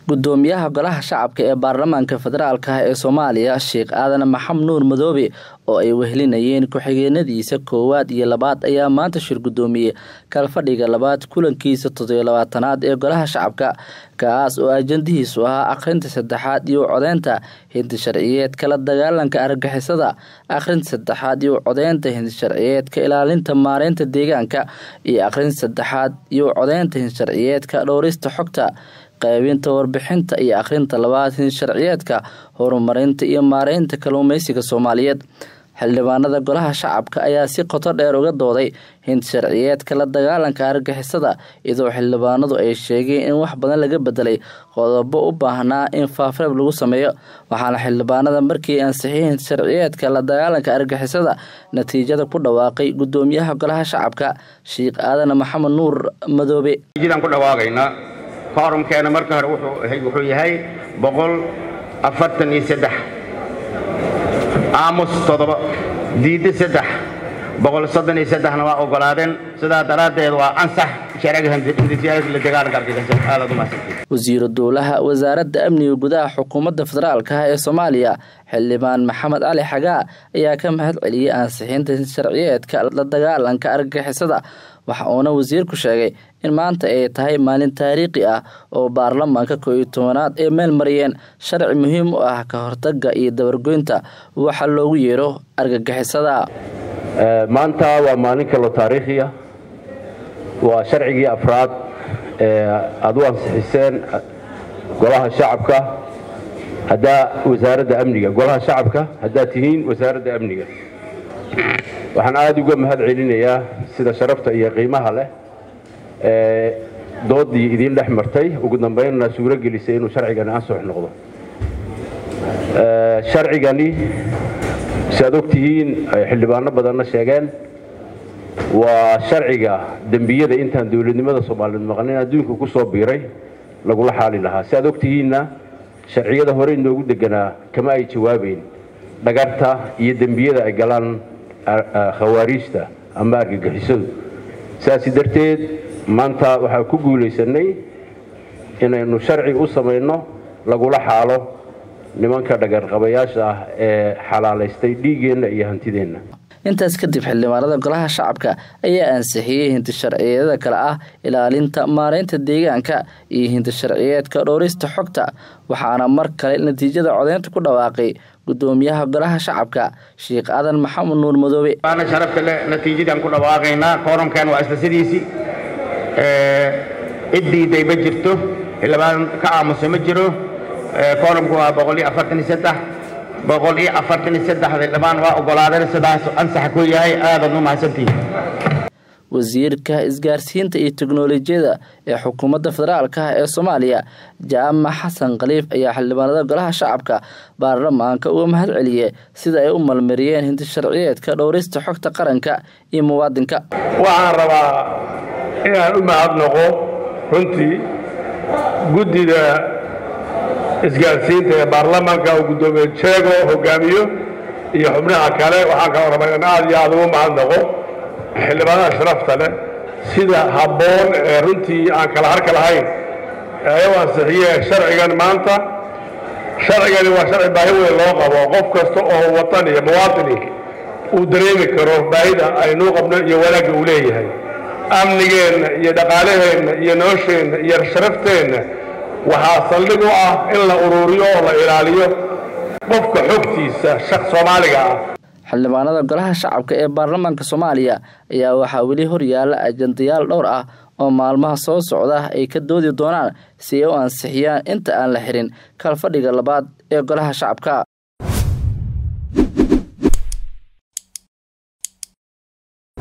gudoomiyaha golaha shacabka ee baarlamaanka federaalk ee soomaaliya sheekh aadan maxamed nuur madoobe oo ay wehelinayeen ku-xigeenadiisa koowaad iyo labaad ayaa maanta shir gudoomiyey kalfadhiga labaad kulankiisa toddobiyo labaatanaad ee golaha shacabka kaas oo ajandihiisu ahaa akhrinta saddexaad iyo codeynta hindi sharciyeedka la dagaalanka argagixisada akhrinta saddexaad iyo codeynta hindi sharciyeedka ilaalinta maareynta deegaanka iyo akhrinta saddexaad iyo codeynta hindi sharciyeedka dhowrista xogta qaybinta warbixinta iyo akhrinta labaad hindi sharciyeedka horumarinta iyo maareynta kalluumeysiga soomaaliyeed xildhibaanada golaha shacabka ayaa si qoto dheer uga dooday hindi sharciyeedka la dagaalanka argagixisada iyadoo xildhibaanadu ay sheegeen in wax badan laga bedelay qodobo u baahnaa in faafreeb lagu sameeyo waxaana xildhibaanada markii ansixiyey hindi sharciyeedka la dagaalanka argagixisada natiijada ku dhawaaqay gudoomiyaha golaha shacabka sheekh aadan maxamed nuur madoobe koorumkeena marka hore wuxuu yahay boqol afartan iyo saddex aamus toddoba diidda saddex boqol soddon iyo saddexna waa oggolaadeen sidaa daraaddeed waa ansax wasiiru dowlaha wasaaradda amniga gudaha xukuumadda federaalk ee soomaaliya xildhibaan maxamed cali xagaa ayaa ka mahad celiyey ansixinta sharciyeedka la dagaalanka argagixisada waxa uuna wasiirku sheegay in maanta ay tahay maalin taariikhi ah oo baarlamaanka koo iyo tobanaad ay meel mariyeen sharci muhiim u ah ka hortaga iyo dabargoynta waxa loogu yeero argagixisada maanta waa maalin kaloo taariikhi ah waa sharcigii afraad ee aad u ansixiseen golaha shacabka haddaa wasaaradda amniga golaha shacabka haddaad tihiin wasaaradda amniga waxaan aada uga mahad celinayaa sida sharafta iyo qiimaha leh ee doodii idiin dhex martay ugu dambaynna suuro gelisay inuu sharcigani ansux noqdo sharcigani si aad og tihiin xildhibaano badanna sheegeen waa sharciga dembiyada intaan dowladnimada soomaaliyeed maqnin adduunka ku soo biiray lagula xaali lahaa si aad og tihiinna sharciyada hore inoogu deganaa kama ay jawaabayn dhagarta iyo dembiyada ay galaan khawaariijta ama argagixisadu saasi darteed maanta waxaan ku guulaysanay inaynu sharci u samayno lagula xaalo nimanka dhagarqabayaasha ah ee xalaalaystay dhiiggeenna iyo hantideenna intaas kadib xildhibaanada golaha shacabka ayaa ansixiyey hinti sharciyeedada kale ah ilaalinta maareynta deegaanka iyo hinti sharciyeedka dhowrista xogta waxaana mar kale natiijada codeynta ku dhawaaqay gudoomiyaha golaha shacabka sheekh aadan maxamed nuur madoobe waana sharafta le natiijadaan ku dhawaaqaynaa koorumkan waa isla sidiisii cid diiday ma jirto xildhibaan ka aamusa ma jiro koorumku waa boqol iyo afartan iyo saddex boqol iyo afartan iyo saddex xildhibaan waa oggolaadeen sidaas ansax ku yahay aadaad u mahadsantihiin wasiirka isgaarsiinta iyo teknolojiyada ee xukuumadda federaalk ee soomaaliya jaamac xasan khaliif ayaa xildhibaanada golaha shacabka baarlamaanka uga mahad celiyey sida ay u malmariyeen hinti sharciyeedka dhowrista xogta qaranka iyo muwaadinka waxaan rabaa inaan u mahadnaqo runtii guddida isgaarsiinta ee baarlamaanka uu guddoomiye jeego hogaamiyo iyo xubnaha kale waxaan kaloo rabaa inaan aad iyo aad ugu mahadnaqo xildhibaanada sharafta leh sida habboon ee runtii aan kala harka lahayn ee u ansixiyee sharcigan maanta sharcigani waa sharci baahi weyn loo qabo qof kasta oo watan iyo muwaatini uu dareemi karo baahida aynuu qabno iyo wanaagga uu leeyahay amnigeenna iyo dhaqaalaheenna iyo nolosheenna iyo sharafteenna waxaa saldhig u ah in la uruuriyo oo la ilaaliyo qofka xogtiisa shaq soomaaliga ah xildhibaanada golaha shacabka ee baarlamaanka soomaaliya ayaa waxaa weli horyaala ajandayaal dhowr ah oo maalmaha soo socda ay ka doodi doonaan si ay u ansixiyaan inta aan la xirin kalfadhiga labaad ee golaha shacabka